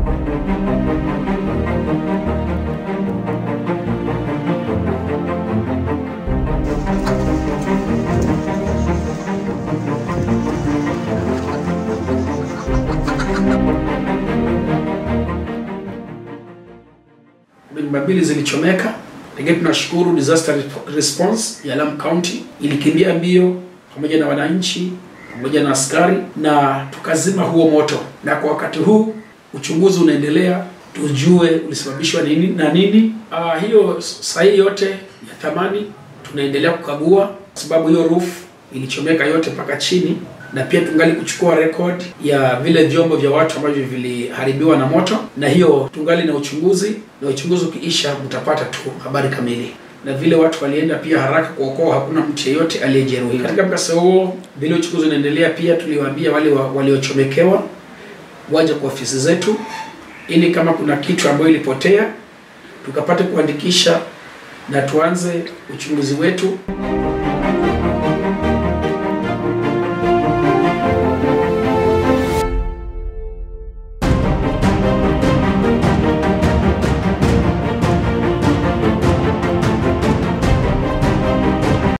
nyumba mbili zilichomeka, lakini tunashukuru disaster response ya Lamu County ilikimbia mbio pamoja na wananchi pamoja na askari na tukazima huo moto, na kwa wakati huu uchunguzi unaendelea tujue ulisababishwa nini na nini. Ah, hiyo sahihi yote ya thamani tunaendelea kukagua, sababu hiyo roof ilichomeka yote mpaka chini, na pia tungali kuchukua record ya vile vyombo vya watu ambavyo viliharibiwa na moto, na hiyo tungali na uchunguzi, na uchunguzi ukiisha mtapata tu habari kamili na vile watu walienda pia haraka kuokoa, hakuna mtu yeyote aliyejeruhiwa katika mkasa huo. Vile uchunguzi unaendelea, pia tuliwaambia wale wa, waliochomekewa waje kwa ofisi zetu, ili kama kuna kitu ambayo ilipotea tukapate kuandikisha na tuanze uchunguzi wetu.